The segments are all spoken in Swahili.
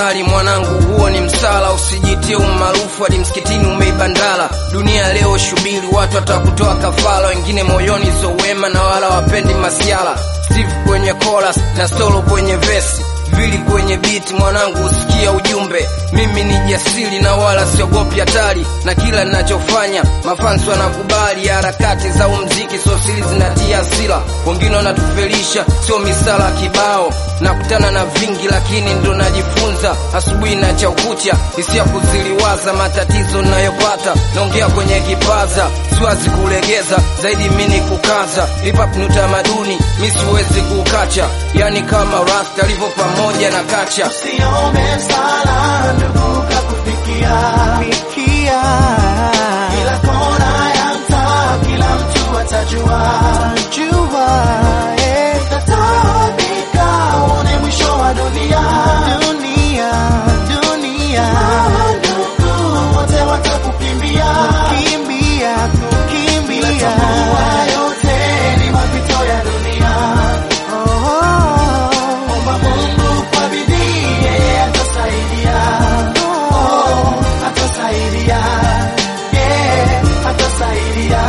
usijali mwanangu, huo ni msala. Usijitie umaarufu hadi msikitini umeibandala. Dunia leo shubiri, watu watakutoa kafara, wengine moyoni so wema na wala wapendi masiala. Steve kwenye chorus na solo kwenye vesi vili kwenye beat, mwanangu usikia ujumbe. Mimi ni jasiri na wala siogopi hatari, na kila ninachofanya mafansi wanakubali. Harakati za umziki sio siri, zinatia hasira, wengine wanatufelisha, sio misala kibao. Nakutana na vingi, lakini ndo najifunza. Asubuhi na chaukucha, hisia kuziliwaza, matatizo nayopata naongea kwenye kipaza, siwazi kulegeza zaidi, mini kukaza. Hip hop ni utamaduni, mi siwezi kukacha, yani kama rasta alivyo pamoja na kacha. Usiombe msala ndugu kakufikia, Fikia, kila kona ya mtaa, kila mtu atajua. jua, eh, Tataabika uone mwisho wa dunia, dunia, dunia, ndugu wote watakukimbia, kimbia, bila kukimbia, tambua yote ni mapito ya dunia. oh, oh, Omba Mungu kwa bidii, yeye atasaidia. Oh, atasaidia. Yeah, atasaidia.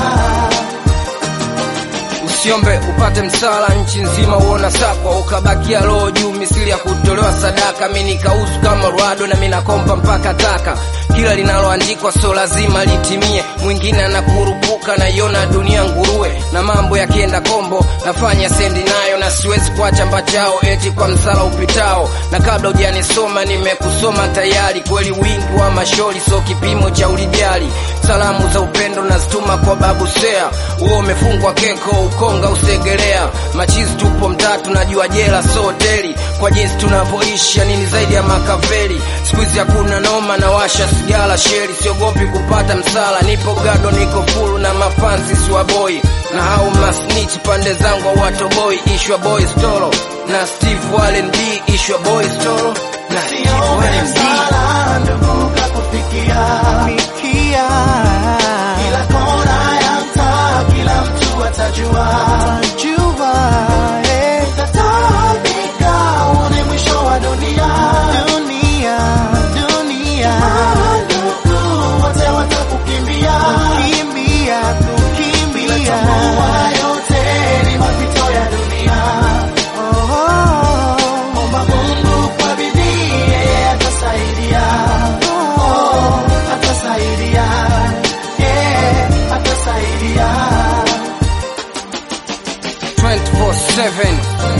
Usiombe upate msala nchi nzima uona sakwa ukabakia roho juu misili ya kutolewa sadaka. Mi nikauzu kama Rwado na mi nakompa mpaka taka. Kila linaloandikwa sio lazima litimie, mwingine anakurupuka naiona dunia nguruwe, na mambo yakienda kombo nafanya sendi nayo, na siwezi kuacha mbachao eti kwa msala upitao. Na kabla hujanisoma nimekusoma tayari, kweli wingi wa mashori sio kipimo cha ulijali. Salamu za upendo nazituma kwa babu Sea, huo umefungwa keko ukonga usegelea. Machizi tupo mtatu, najua jela so hoteli, kwa jinsi tunavyoishi nini zaidi ya makaveli. Siku hizi hakuna noma na washa sigara sheri, siogopi kupata msala, nipo gado, niko fulu na mafansi siwaboi na hao masnitch pande zangu watoboi. Ishwa boy stolo na Steve Wallen D, Ishwa boy stolo na Steve Usiombe Wallen D. msala, ndugu kakufikia. fikia, Kila kona ya mtaa, kila mtu atajua. jua, eh, Tataabika uone mwisho wa dunia. dunia, dunia, Ndugu wote watakukimbia. kimbia, Bila kukimbia, tambua yote ni mapito ya dunia. oh, oh, Omba Mungu kwa bidii, yeye atasaidia. Oh, atasaidia. Yeah, atasaidia. 24/7